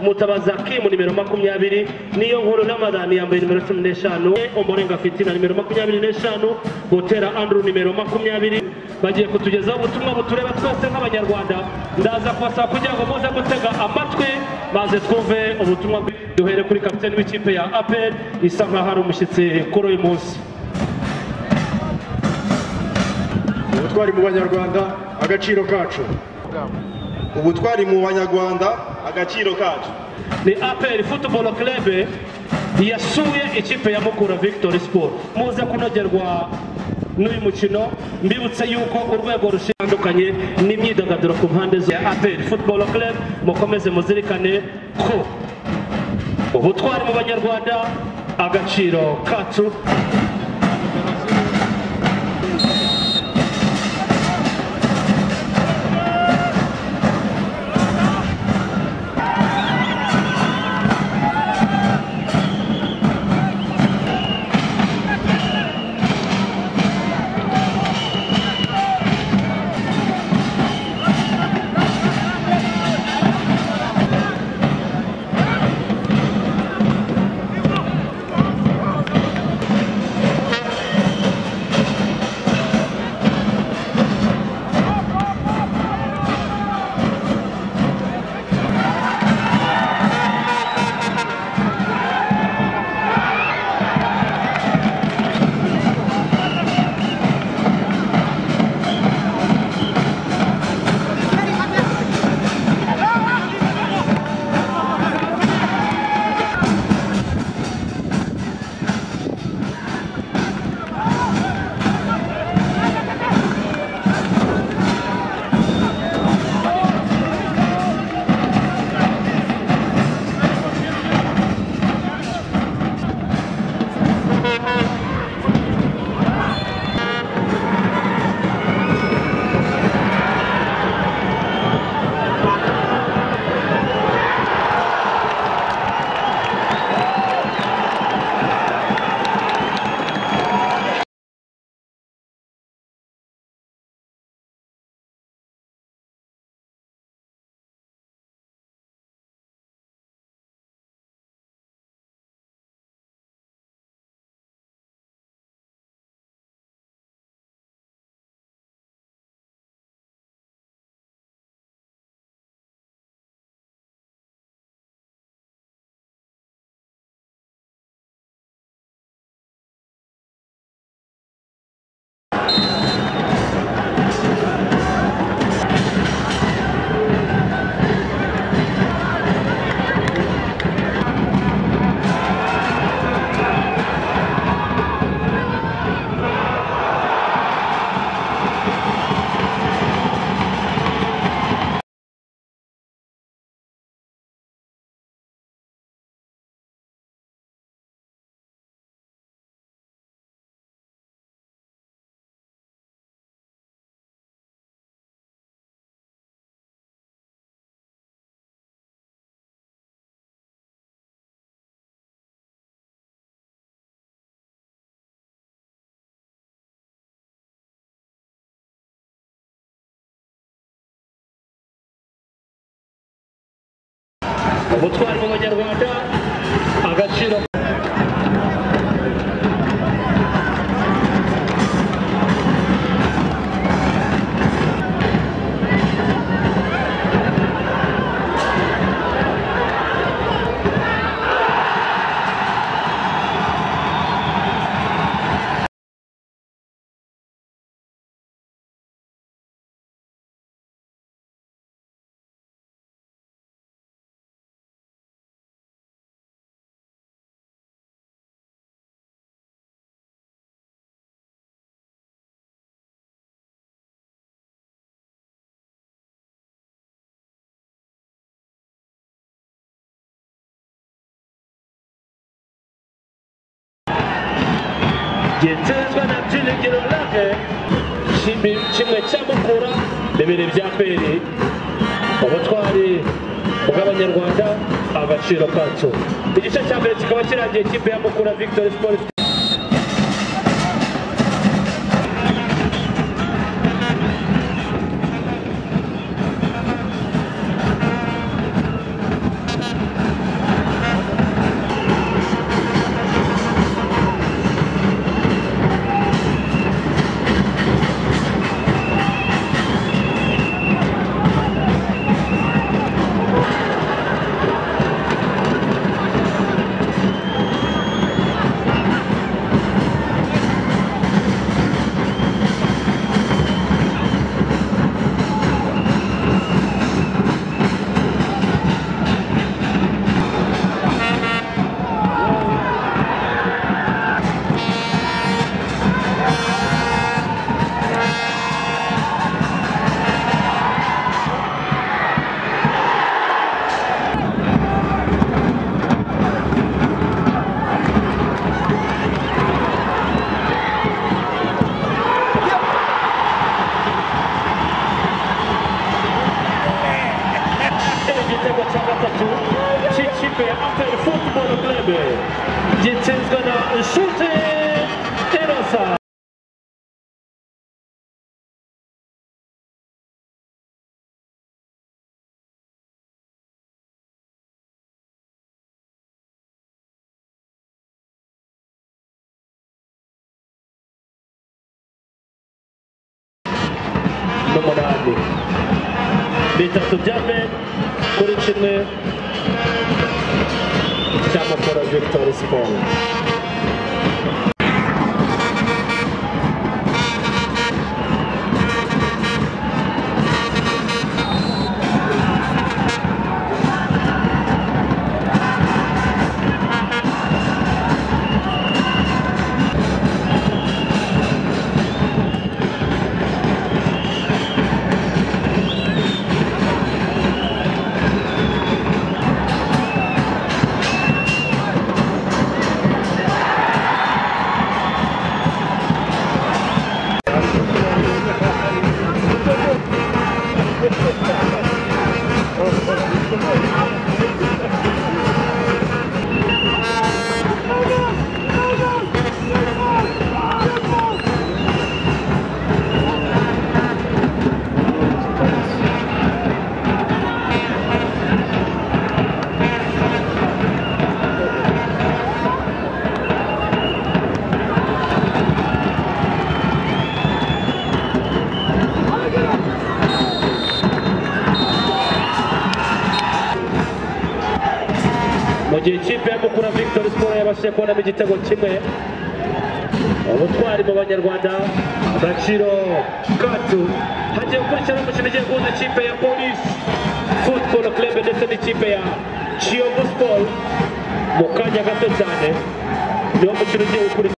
mutabazi akimu nimero makumyabiri niyo nkuru ramadani yambaye nimero cumi n'eshanu umurenga fitina nimero makumyabiri n'eshanu butera andrew nimero makumyabiri bagiye kutugezaho ubutumwa butureba twese nk'abanyarwanda ndaza kubasaba kugira ngo muze gutega amatwi maze twumve ubutumwa bwi- duhere kuri kapiteni w'ikipe ya apel isa nkaho ari umushyitsi kuri uyu munsi ubutwari mu banyarwanda agaciro kacu ubutwari mu banyarwanda agaciro kacu ni apel futuboro kerebe yasuye ikipe ya mukura victory sport muze kunogerwa n'uyu mukino mbibutse yuko urwego rushitandukanye n'imyidagaduro ku mpande zo ya apel futuboro kerebe mukomeze muzirikane ko ubutwari mu banyarwanda agaciro kacu ubutwari mu banyarwanda agaciro gitezwe na byiringiro rage kimwe cya mukura bibiri bya peri ubutwari bw'abanyarwanda agaciro kacyo igice cya mbere kikaba kirangiye ikipe ya mukura victory sport ikipe ya aperi futuboro kurebe gitsinzwe na shute erosa n'umunani bitatu bya me kuri kimwe cy'amakoro victor siporo mu gihe ikipe ya mukura victor siporo yabashije kubonamo igitego kimwe ubutwari mu banyarwanda agaciro kacu hagiye gukurikiraho umukino ugiye guhuza ikipe ya polisi futuboro kurebe ndetse n'ikipe ya kiyovu siporo mu kanya gato cyane niwo mukino ugiye gukurikira